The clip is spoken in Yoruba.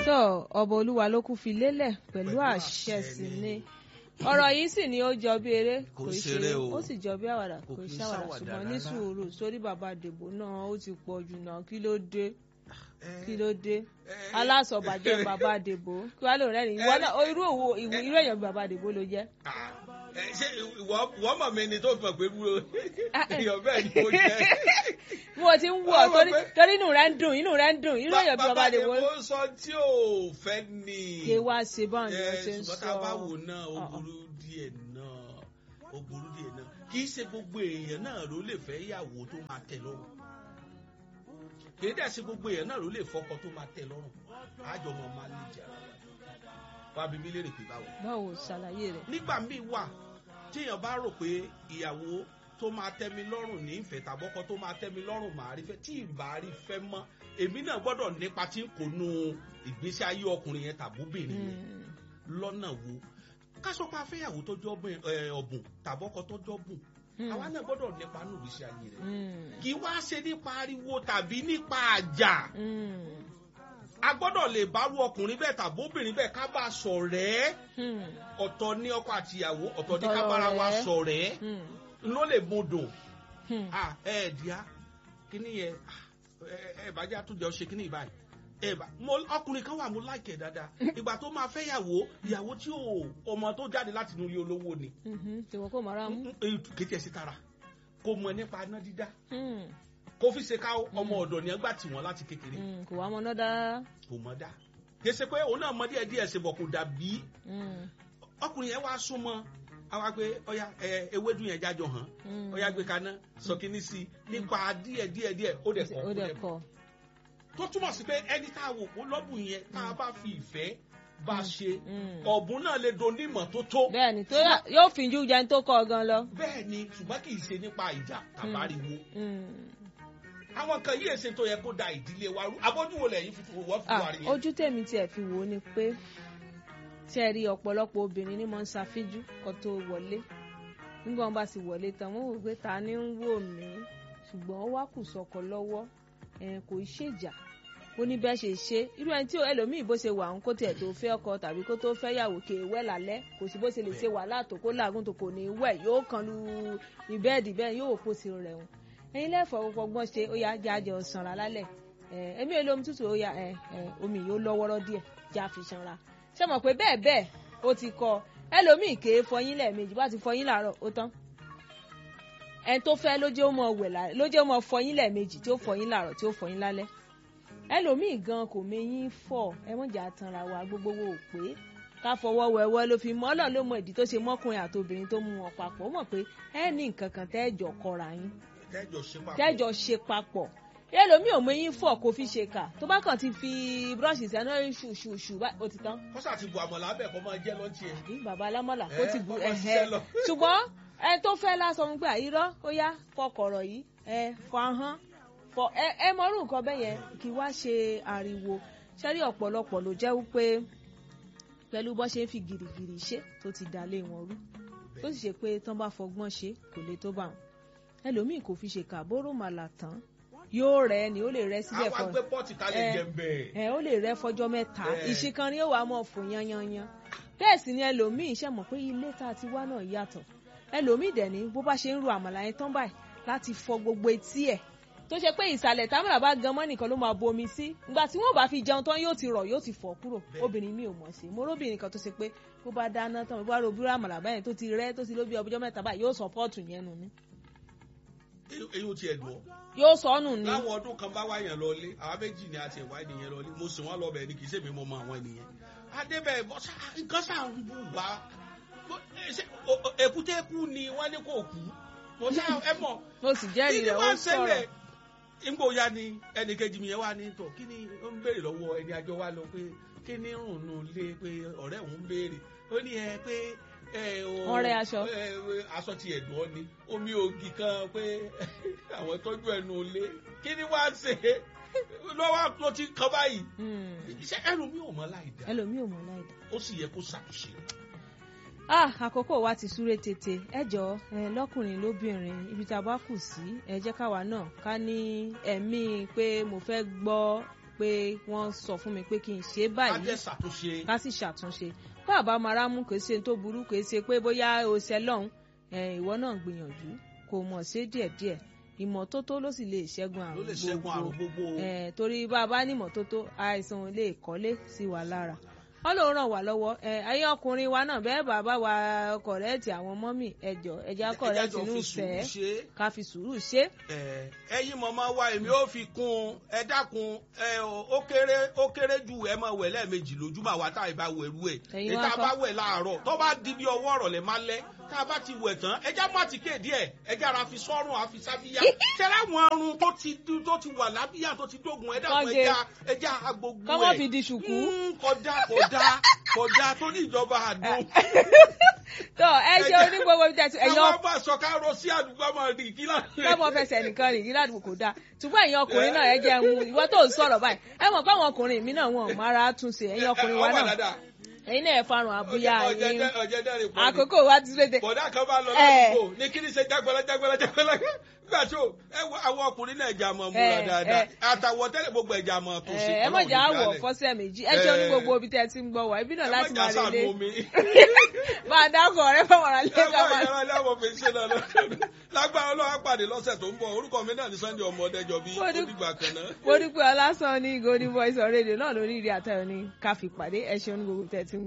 tó ọba olúwa ló kú fi lélẹ̀ pẹ̀lú àṣẹ sí ni ọ̀rọ̀ yìí sì ni ó jọ bí eré Kò kò í ṣeré ṣe o. ó sì jọ bí àwàdà Kò kò í kí ń ṣàwàdà ṣàwàdà ṣùgbọ́n ní rárá. sùúrù sórí bàbá dèbò náà ó ti pọ̀ jù náà kí ló dé Eh, kí ló dé eh, alásọ̀bàjẹ́ bàbá dèbò kí wàá lò rẹ́rìn ìwọ náà ó irú òwò ìwò irú èèyàn bí bàbá dèbò ló jẹ́. ah, eh, ṣé ìwọ ìwọ mọ̀ mi ni tó fi mọ̀ pé dúró Ah, eh. èèyàn bẹ́ẹ̀ ni mo jẹ́. bí mo ti ń wọ̀ Wọ́n mọ̀ torí pé- torí inú rẹ̀ ń dùn inú rẹ̀ ń dùn irú èèyàn bí bàbá dèbò Bàbá Dèbò sọ tí ò fẹ́ ni. ké wá ṣe báwọn ni Eh, wọ́n ṣe ń ṣùgbọ́n sọ. tá a bá wò náà ó Ah, ah. burú díẹ̀ náà ó burú díẹ̀ náà kì í ṣe gbogbo èèyàn náà ló lè fẹ́ ìyàwó tó máa tẹ́ lọ́rùn kì í dẹ̀ ṣe gbogbo èèyàn náà ló lè fọkọ tó máa tẹ́ lọ́rùn àjọ ọmọ máa lè jà wá bí mi lérè pé báwo. báwo ṣàlàyé rẹ̀. nígbà míì wà téèyàn bá rò pé ìyàwó tó máa tẹ́ mi lọ́rùn ní ìfẹ́ tàbọ́kọ tó máa tẹ́ mi lọ́rùn màá rí fẹ́ tí ìbá rí fẹ́ mọ́ èmi náà gbọ́dọ̀ nípa tí kò nu ìgbésí ayé ọkùnrin yẹn tàbóbìnrin yẹn Mm. lọ́nà wo ká sọ pé afẹ́yàwó tó jọ́ bùn- ẹ, ọ̀bùn tàbọ́kọ tó jọ́ bùn Mm. àwa náà gbọ́dọ̀ nípa nù ìgbésí ayé rẹ̀ Mm. kì í wá ṣe nípa ariwo tàbí nípa àjà Mm. a gbọ́dọ̀ lè bárú ọkùnrin bẹ́ẹ̀ tàbóbìnrin bẹ́ẹ̀ ká bá a ṣọ̀rẹ́ Mm. ọ̀tọ̀ ní ọkọ àtìyàwó ọ̀tọ̀ ní Ọ̀tọ̀ ká bára wa lọ̀rẹ́. ṣọ̀rẹ́ Mm. ló lè mú dùn Mm. ah ẹ ẹ díá kíní yẹn ah, ẹ ẹ bàjẹ́ àtúnjẹ ṣe kíní ìbáyìí ẹ bá mo ọkùnrin kan wà mo láìkẹ̀ dáadáa ìgbà tó máa fẹ́ yàwó ìyàwó tí ò ọmọ tó jáde láti inú ilé olówó ni Mhm. tìwọ́ kò mọ̀ra mú. kété ẹ̀ sí tara kò mọ̀ nípa iná dídá Mm. kó fi ṣe ká ọmọ ọ̀dọ̀ ni ẹgbà tì wọ́n láti kékeré Mm. kò wá mọ náà dára. kò mọ̀ dá kì í ṣe pé òun náà mọ díẹ̀ díẹ̀ ṣe bọ̀ kò dàbí Mm. ọkùnrin yẹn wá súnmọ́ àwa pé ọya ẹ ewédú yẹn jájọ hàn Mm. ọya gbé kaná sọ kíní sí i nípa díẹ̀ díẹ̀ díẹ̀ ó dẹ̀ kọ́ ó dẹ̀ kọ́. tó túmọ̀ sí pé ẹni tá a wò ó lọ́bùn yẹn tá a bá fi ìfẹ́ bá a ṣe Mm. ọ̀bùn náà lè do nímọ̀ tó tó bẹ́ẹ̀ni tó yà- yóò fi ju jẹun tó kọ́ gan lọ. bẹ́ẹ̀ ni ṣùgbọ́n kì í ṣe nípa ìjà tàbáriwo Mm. àwọn kan yìí èsè tó yẹ kó da ìdílé wa rú abójúwo lẹ́yìn fi wọ́n fi Ah, wà rí yẹn. ojú tèmi tiẹ̀ fi wò ó ni pé tí ẹ rí ọ̀pọ̀lọpọ̀ obìnrin ní mọ̀ ń ṣàfíjú kó tó wọlé nígbà wọn bá ti wọlé tán wọn wò pé ta ni ń wò mí ṣùgbọ́n ó wá kù sọkọ lọ́wọ́ ẹ̀ kò í ṣèjà ó ní bẹ́ẹ̀ ṣe ṣe irú ẹni tí ó- ẹlòmíì bó ṣe wà ń kó tiẹ̀ tó fẹ́ ọkọ tàbí kó tó fẹ́ yàwó kè é wẹ̀ lálẹ́ kò sí bó ṣe lè ṣe wàhálà tó kó làágùn tó kò ní í wẹ̀ yóò kan lu ìbẹ́ẹ̀dì bẹ́ẹ̀ yóò kó ti rẹ̀ wọn ẹ̀yin lẹ́fọ̀ọ́ gbọ́n ṣe ó yá jáde ọ̀sánra lálẹ́ ẹ̀ ẹ̀mí èlò omi tútù ó yá ẹ̀ ẹ̀ omi yóò lọ́wọ́rọ́ díẹ̀ já fi sanra ṣé mọ̀ pé bẹ́ẹ̀ bẹ́ẹ̀ ó ti kọ ẹlòmíì ké fọyín lẹ́ẹ̀mejì bá ti fọyín làárọ̀ ó tán ẹni tó fẹ́ ló jẹ́ ó mọ wẹ̀ lálẹ́ ló jẹ́ ó mọ fọyín lẹ́ẹ̀mejì tí ó fọyín làárọ̀ tí ó fọyín lálẹ́ ẹlòmíì gan kò méyín fọ̀ ẹ mọ̀ jà tanra wa gbogbo wo ò pé ká fọwọ́ wẹ̀wẹ́ ló fi mọ́ ọlọ́run ló mọ ìdí tó ṣe mọ́kùnrin àtobìnrin tó mú wọn papọ̀ ó mọ̀ pé ẹ ní nǹkan kan tẹ́ẹ̀jọ kọra yín tẹ́jọ ṣe papọ̀ tẹ́jọ ṣe papọ̀ ẹlòmíì ò méyín fọ̀ kó fi ṣe kà tó bá kàn ti fi búrọ́ọ̀ṣì sẹ́nu ṣùṣùṣù ó ti tán kọ́sà ti bu àmọ̀lá bẹ́ẹ̀ kọ́ máa jẹ́ lọ́ntì ẹ̀. àbí bàbá alámọ̀là kó Eh, ti bu kó máa ẹ̀hẹ́ ṣiṣẹ́ lọ. ṣùgbọ́n ẹ tó fẹ́ lásán gbà irọ́ ó yá fọkọ̀rọ̀ yìí ẹ fọ ahọ́n fọ ẹ ẹ mọ̀rú nǹkan bẹ́ẹ̀ yẹn kí wá ṣe ariwo ṣẹ́rí ọ̀pọ̀lọpọ̀ ló jẹ́ wípé pẹ̀lú bọ́ ṣe ń fi gìrìgìrì ṣe tó ti dà lé wọn rú tó sì ṣe pé tán bá fọgbọ́n ṣe kò lè tó bá wọn ẹlòmíì kò fi ṣe kàbóró màlà tán yóò rẹ ni ó lè rẹ síbẹ̀ àwa fọ gbé pọ́ọ̀tì kalẹ̀ Eh, jẹ bẹ́ẹ̀. ẹ ó lè rẹ fọjọ́ mẹ́ta Eh. ìṣìkan ni ó wàá mọ̀ fò yanyanyan bẹ́ẹ̀ sì ni ẹlòmíì ṣe mọ̀ pé ilé tá a ti wá náà yàtọ̀ ẹlòmíì dẹ̀ ní bó bá ṣe ń ro àmàlà yẹn tán báyìí láti fọ gbogbo etí ẹ̀ tó ṣe pé ìsàlẹ̀ támìlà bá gan mọ́ nìkan ló máa bomi sí ìgbà tí wọ́n bá fi jẹun tán yóò ti rọ̀ yóò ti fọ̀ kúrò Bẹ́ẹ̀. obìnrin mi ò mọ̀ sí mo róbìnrin kan tó ṣe pé bó bá dáná tán bó bá ro búrọ́ àmàlà báyẹn tó ti rẹ́ tó ti lóbi ọjọ́ mẹ́ta báyìí yóò sọ pọ́ọ̀tù yẹn nù ni èyí ò tiẹ̀ dùn ọ́. yóò sọ ọ́ nù ni láwọn ọdún kan bá wáyàn lọlé àwọn méjì ni àti ẹ̀wá ènìyàn lọlé mo sì wọ́n lọ bẹ̀ ni kì í ṣèmi mo mọ àwọn ènìyàn. adébẹ̀ bọ́ sá nǹkan sá ń bù wá Bó- ẹ ṣe- o- o- èkúté kú ni wọ́n ní kò kú mo sá ẹ mọ̀ mo sì jẹ́rìí kí ni rẹ̀ ó wọ́n sọ̀rọ̀ ṣẹlẹ̀ nígbò ya ni ẹnì kejì mi yẹn wà ní tọ̀ kí ni ó ń béèrè lọ́wọ́ ẹni àjọ wa lọ pé kí ni rùn nù lé pé ọ̀rẹ́ òun ń béèrè ó ní ẹ pé ẹ o Wọ́n rẹ́ aṣọ. ẹ, ẹ, aṣọ ti ẹ̀dùn ọ́ ni omi ògì kan pé àwọn tọ́jú ẹnu lé kí ni wàá ṣe lọ́wọ́ ló ti kàn báyìí Hmm. iṣẹ́ ẹnu mi ò mọ láì dá ẹlòmíì ò mọ̀ láì dá. ó sì yẹ kó ṣàtúnṣe. ah àkókò wa ti súré tètè ẹ jọ ẹ lọkùnrin lóbìnrin ibi tá a bá kù sí ẹ jẹ́ káwa náà ká ní ẹ̀mí pé mo fẹ́ gbọ́ pé wọ́n sọ fún mi pé kí n ṣe báyìí ajẹ́ ṣàtúnṣe ká sì ṣàtúnṣe bàbá mara mú kò ṣe tó burú kò ṣe pé bóyá o ṣe lọ́hùn ìwọ náà gbìyànjú kò mọ̀ ṣe díẹ̀díẹ̀ ìmọ́tótó ló sì lè ṣẹ́gun ló lè àrùn ṣẹ́gun àrùn gbogbo gbogbo Eh, torí bá a bá ní ìmọ́tótó àìsàn lè kọ́lé sí wa lára wọ́n ló ràn wá lọ́wọ́ ẹ̀yin ọkùnrin wa náà bẹ́ẹ̀ bàbá wa kọ̀rẹ́ẹ̀tì àwọn mọ́mì ẹ̀jọ̀ ẹ̀já kọ̀rẹ́ẹ̀tì jọ inú fi sùúrù fẹ́ ṣe é. ká fi sùúrù ṣe Ẹ, ẹ̀yin mọ̀mọ́ wa èmi ò fi kún un ẹ dákun ẹ ò- ó kéré ó kéré ju ẹ máa wẹ̀ lẹ́ẹ̀mejì lójúmọ́ àwa tá a bá wẹ̀ rú ẹ̀ Ẹ̀yin èyí wá tá a kọ́? bá wẹ̀ láàárọ̀ tó bá di bí ọwọ́ ọ̀rọ̀lẹ́ máa lẹ́ tá a bá ti wẹ̀ tán ẹja má ti kéde ẹ̀ ẹja ara fi sọ́rùn àfi sábíyá tẹ́lẹ̀ àwọn ọrùn tó ti tó ti wà lábíyá tó ti dógun ẹ dákun Kọ́ge. ẹja ẹja agbogbo ẹ̀ kọ́mọ́ fi di ṣùkú. Mm, kódà kódà kódà tó ní ìjọba àdó tó ẹ ṣe onígbogbo bí tẹ̀sí ẹ̀yin káwọn bá sọ ká rọ sí àdúgbò máa rí kí láti lọ́mọ fẹsẹ̀ nìkan rìn yí ládùúgbò kò dáa ṣùgbọ́n ẹ̀yin ọkùnrin náà ẹ jẹ́ ń ìwọ tó ń sọ̀rọ̀ báyìí ẹ mọ̀ pé àwọn ọkùnrin mi náà wọn ò mára túnṣe ẹ̀yin ọkùnrin wa náà ẹ̀yin náà ẹ farun àbúyá yín àkókò wa ti léde bọ̀dá kan bá lọ Eh. ládùúgbò ní kí ni ṣe jágbọ́lá jágbọ́lá jágbọ́lá nígbà tó ẹ wo àwọn ọkùnrin náà ẹja mọ̀ múra Eh, dáadáa eh. àtàwọ̀ tẹ́lẹ̀ gbogbo ẹja mọ̀ tó sí ẹ mọ̀ jà wọ̀ fọ́sẹ̀ méjì ẹ jẹ́ onígbogbo ibi tẹ́ ẹ ti ń gbọ́ wá ibi náà láti máa relé máa dákọ̀ ọ̀rẹ́ fọwọ́n ra lé ká máa lágbára ọlọ́wọ́ pàdé lọ́sẹ̀ tó ń bọ̀ orúkọ mi náà ní Sunday ọmọ ọdẹjọ bí Mo ó dú- dìgbà kan náà. mo dúpẹ́ ọlásán ní golden voice on radio náà lórí ìrìn àtayọ̀ ní káfí pàdé ẹ ṣeun ní gbogbo tẹ́ ẹ ti ń